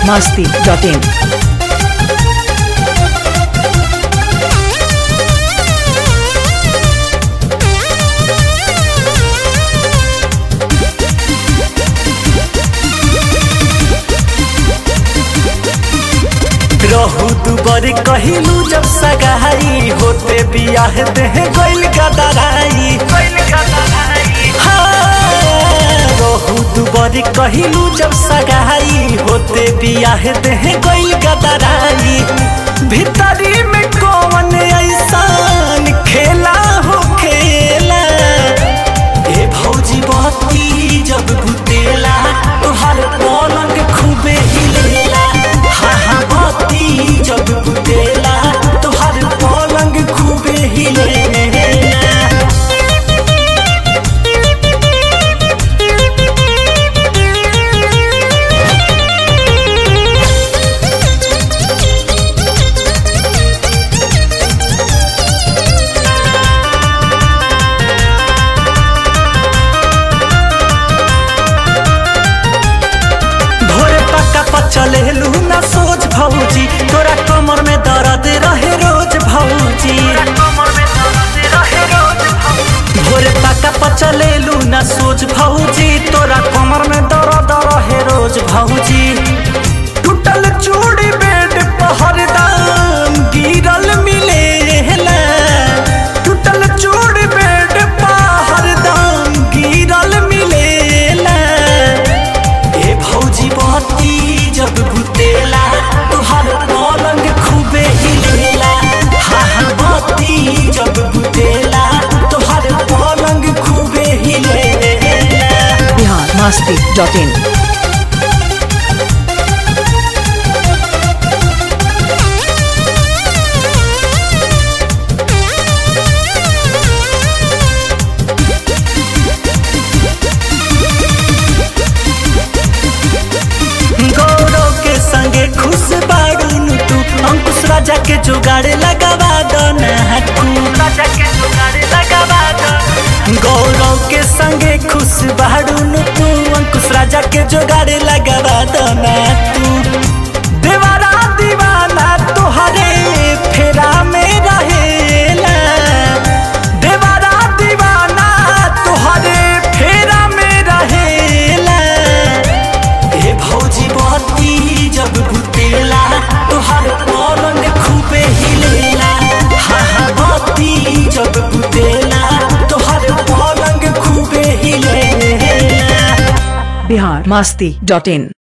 biharmasti.in रहू दुबर कहिलू जब सगाई होते बियाह देह गइल गदराई हाँ, रहू दुबर कहिलू जब सगाई होते बियाह देह गइल गदराई भीतरी में कौन ऐसान खेला हो खेला ए भौजी बत्ती जब बुतेला तोहर पलंग खूबे हिलेला हा हा बत्ती जब बुतेला तोहर पलंग खूबे हिलेला भोरे पक्का पर चलेलू ना सोच भौजी तोरा कमर में दर्द रहे रोज भौजी भोरे पक्का पर चलेलू ना सोच भौजी तोरा कमर में दर्द रहे रोज भौजी टूटल चूड़ी बेड पहर दाम गिरल मिलेला टूटल चूड़ी बेड पहर दाम गिरल मिलेला ए भौजी बत्ती जब बुतेला तोहर पलंग खूबे हिलेला हा हा बत्ती जब बुतेला तोहर पलंग खूबे हिलेला biharmasti.in गौरव के संगे खुश बाड़ू तू अंकुश राजा के जुगाड़ लगावा दो ना तू गौरव के संगे खुश बाड़ू तू अंकुश राजा के जुगाड़ लगावा दो ना तू देवारा दीवाना तोहरे फेरा में रहेला देवारा दीवाना तोहरे फेरा में रहेला ए भौजी बत्ती जब बुतेला तोहर पलंग खूबे हिलेला हा हा बत्ती जब बुतेला तोहर पलंग खूबे हिलेला biharmasti.in